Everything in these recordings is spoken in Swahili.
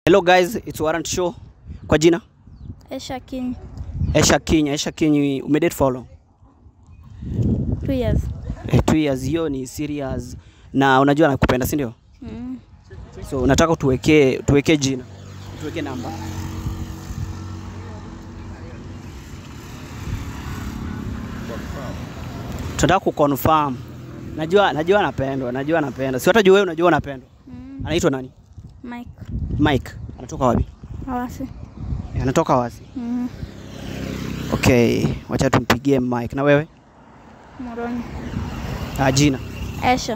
Hello guys, it's Warrant Show. Kwa jina? Esha King, Esha Kinya. Esha Kinya, umedate for how long? two years. Eh, two years. Hiyo ni serious. Na unajua nakupenda, si ndio? Mm. So unataka tuwekee tuwekee jina. Tuwekee namba. Tunataka kuconfirm. Najua najua anapendwa, najua anapendwa. Si hata jua wewe unajua anapendwa. Mm. Anaitwa nani? Mike Mike. Anatoka wapi? Awasi. Eh, Anatoka wapi? Mm. Okay, wacha tumpigie Mike. Na wewe? Moroni. Ah, jina. Esha.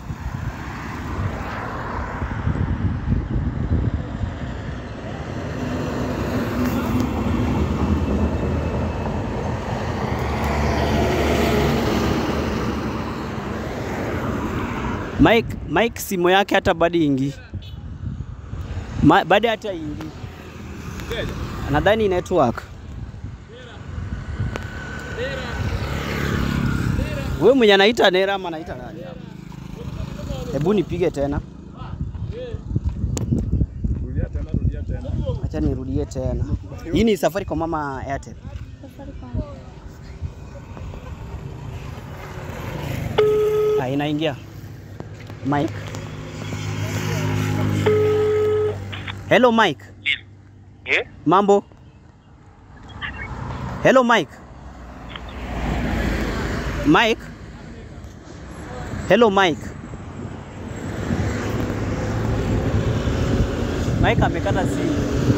Mike, Mike simu yake hata bado ingi Ma, bado hata ingi nadhani network. Wewe mwenye anaita Nera ama anaita nani hapa? Hebu nipige tena. Acha nirudie tena. Hii ni safari kwa mama Airtel. Ah, inaingia. Mike. Hello Mike. Yeah? Mambo? Hello Mike. Mike. Hello Mike. Mike amekata simu.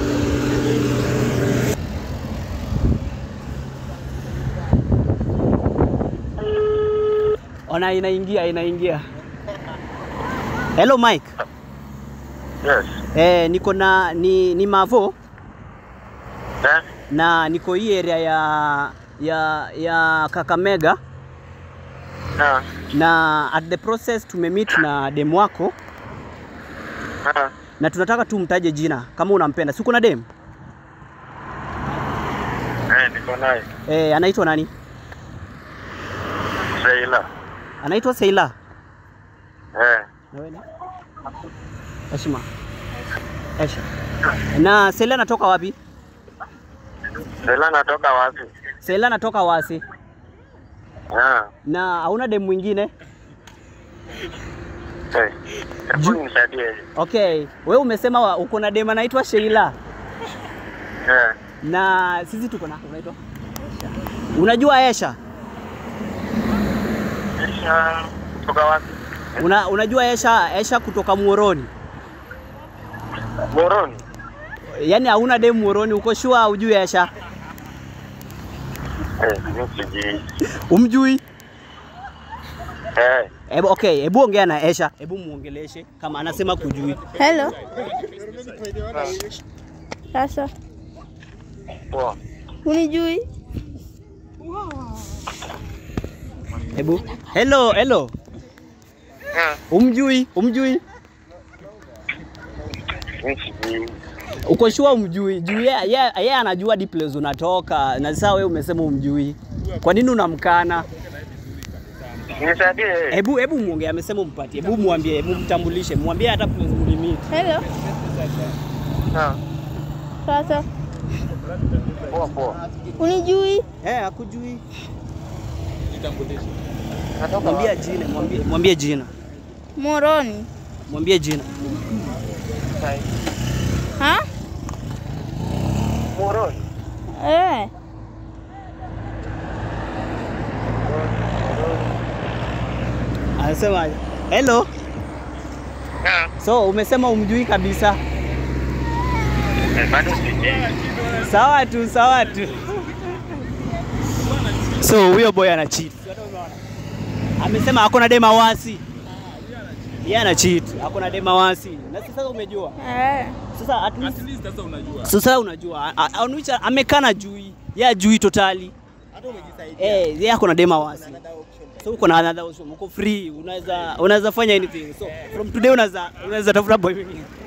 Ona inaingia inaingia. Hello Mike. Yes. Eh, niko na ni, ni Mavo Eh? na niko hii area ya ya ya Kakamega Ah. na at the process tumemeet na demu wako Ah. na tunataka tu mtaje jina kama unampenda. Si kuna dem? Eh, niko naye. Eh, anaitwa nani? Sheila. Anaitwa Seila. Eh. Na wewe ni? Heshima. Esha. Na Seila anatoka wapi? Sheila natoka wapi? Seila anatoka Wasi. Ah. Na hauna dem mwingine? Eh. Hebu nisaidie. Okay, wewe umesema wa- uko na dem anaitwa Sheila Eh. na sisi tuko na unaitwa Unajua Esha? Kisha kutoka wapi? Una, unajua Esha, Esha kutoka Muoroni. Moroni. Yaani hauna dem Muoroni, uko sure hujui Esha? Eh, mimi sijui. Umjui? Eh. Ebu, okay, hebu ongea na Esha, hebu muongeleshe kama anasema kujui. Hello. Sasa Poa. unijui? Hebu hello, hello. Eh. Umjui? Umjui? Mimi sijui. Uko sure umjui? Juu yeye yeye yeye anajua hadi place unatoka na sasa wewe umesema umjui. Kwa nini unamkana? Nisaidie. Hebu hebu muongee, amesema umpatie. Hebu mwambie, hebu mtambulishe, mwambie hata place mlimit. Hello. Ah. Sasa Poa poa. unijui? Eh, hakujui. Natoka Mwambie wapi? jina, mwambie mwambie jina. Moroni. Mwambie jina. Ha? Moroni. Eh. Anasema hello. Ah. So umesema umjui kabisa. Eh, bado sijui. Sawa tu, sawa tu. So huyo boy ana cheat. Amesema hakuna dema wasi. Yeye ana cheat, hakuna dema wasi. Na sasa umejua. Eh. Sasa at least sasa unajua. A- a- On which amekana jui. Yeye ajui totally. Eh, yeye hakuna dema wasi. So uko na another option, uko free, unaweza unaweza fanya anything. So from today unaweza unaweza tafuta boy mwingine.